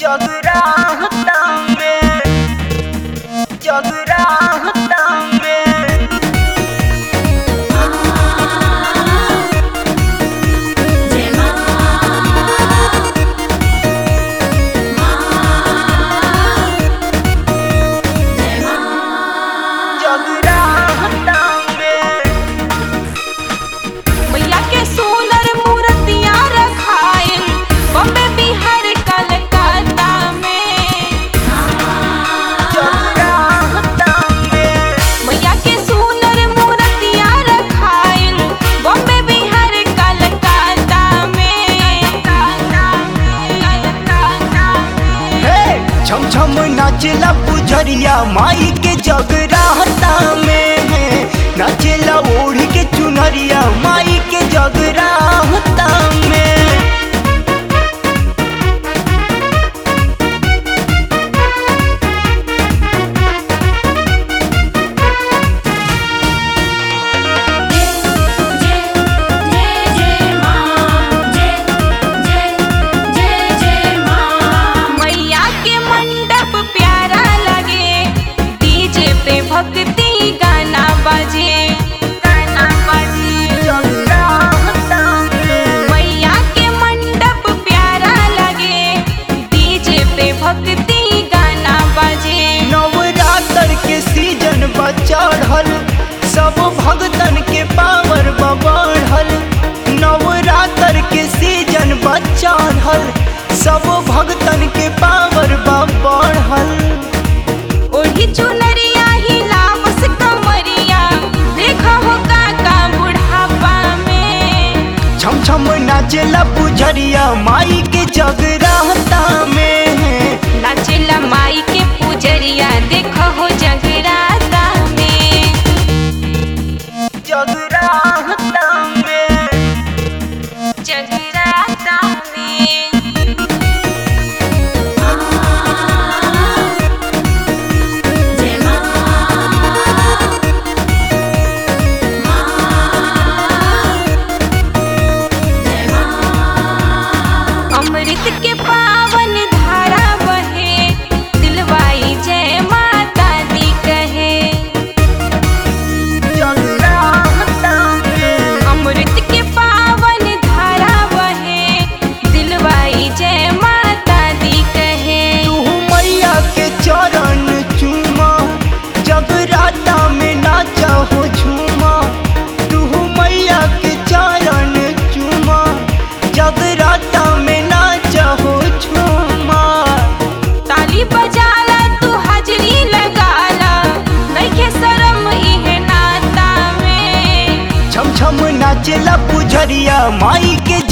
जगराता में जगराता में जय मां जय मां जगराता में मैया के सोनर मूर्तियां रखाइन बम्बे बिहार कलकत्ता में जगराता में मैया के सोनर मूर्तियां रखाइन बम्बे बिहार कलकत्ता में हे छम छम नाचला पुजरिया माई के जगराता में है नाचला ओढ़ी के चुनरिया माई के जगराता में जय जय जय मां जय जय जय जय मां मैया के मंडप प्यारा लगे डीजे पे भक्ति गाना बजे गाना बजे जगराता में मैया के मंडप प्यारा लगे डीजे पे भक्ति गाना बजे नवरात्र के सीजन बा चढ़ल सब भगतन के पावर बा बढ़ल नवरात्र के सीजन बा चढ़ल सब भगतन के पावर बा बढ़ल ओढ़ी चुनरिया ही लावस कमरिया देखा हो काका बुढ़ापा में छम छम नाचेला पुजरिया माई के जगराता में नाचेला माई के पुजरिया देखा हो जगराता में जगराता में जगराता में जय मां जय मां अमृत के पावन धारा बहे दिलवाई जय माता दी कहे जगराता में अमृत के पावन धारा बहे दिलवाई जय माता दी कहे तू मैया के चरण चूमा जगराता में नाचा हो झूमा तू मैया के चरण चूमा जगराता में नाचा हो झूमा ताली बजाला तू हाजरी लगाला नइखे शरम इहे नाता में छम छम नाचेला पुजरिया माई के